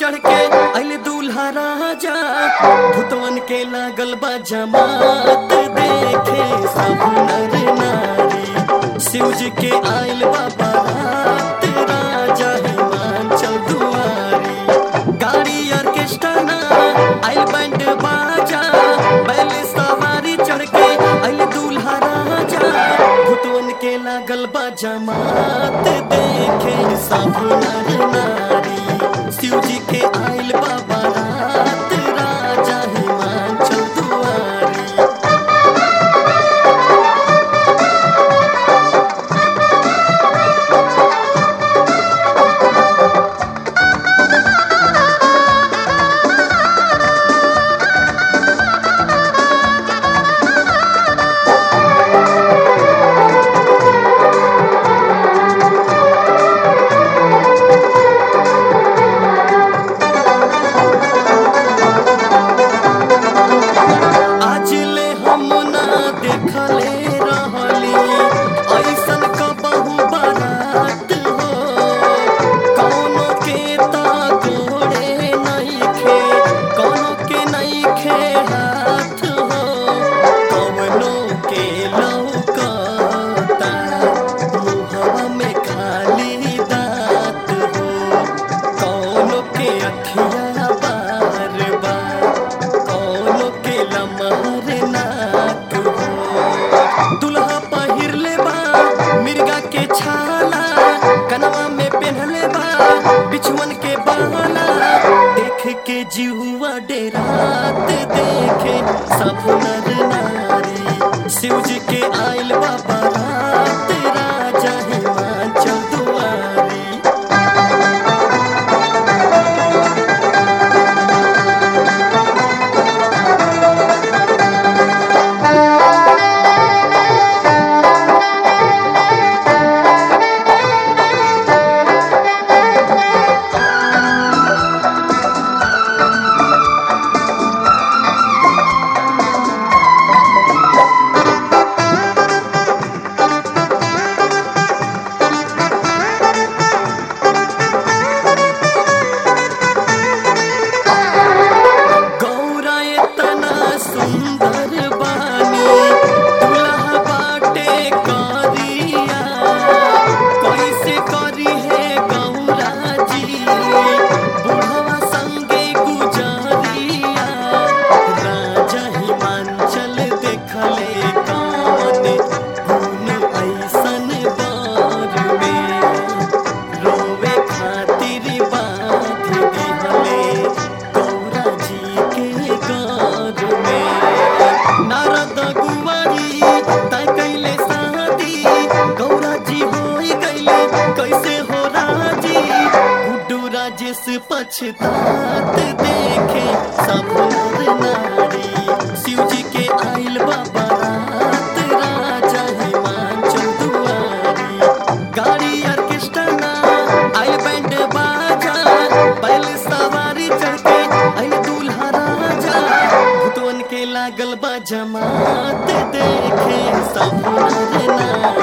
चढ़ के अल दूल्हा राजा भूतवन के लागल बा जमात देखे सब नर नारी शिव जी के आयल बा बारात राजा हिमांचल दुआरी गाड़ी ऑर्केस्ट्रा ना आयल बैंड बाजा बैल सवारी चढ़ के अल दूल्हा राजा भूतवन के लागल बा जमात देखे सब नर नारी शिव जी के आयल बाबा रात राजा हिमांचल दुआरी आज ले हम ना देखले रहली ऐसन कबहू बारात हो कौनो के ता गोड़े नइखे कौनो के नइखे हाथ हो कौनो के लौकता मुहवा में खाली दांत हो कौनो के अखिया बार बार कौनो के लमहर नाक हो दुल्हा पहिरले बा मिर्गा के छाला कनवा में पहनले बा बिछुअन के बाला देख के जिहुआ डेरात देखे सब नर नारी शिव जी के आयल बा बारात राजा हिमाचल दुआरी गौरा इतना सुंदर बानी दुल्हा बाटे करिया कैसे करी है गौरा जी बुढ़वा संगे गुजरिया राजा हिमांचल देखले कौन गुण ऐसन बार में रोवे खातिर बांध दिहले गौरा जी के गार में नारद गुवारी तय कैले शादी गौरा जी होई गईले कैसे हो राजी गुड्डू राजेश पछतात देखे सब नर नारी शिव जी के आइल बाबा रात राजा हिमांचल दुआरी गाड़ी ऑर्केस्ट्रा ना आइल बैंड बाजा बैल सवारी चढ़ के आइल दूल्हा राजा भूतवन के लागल बा जमात देखे सब नर नारी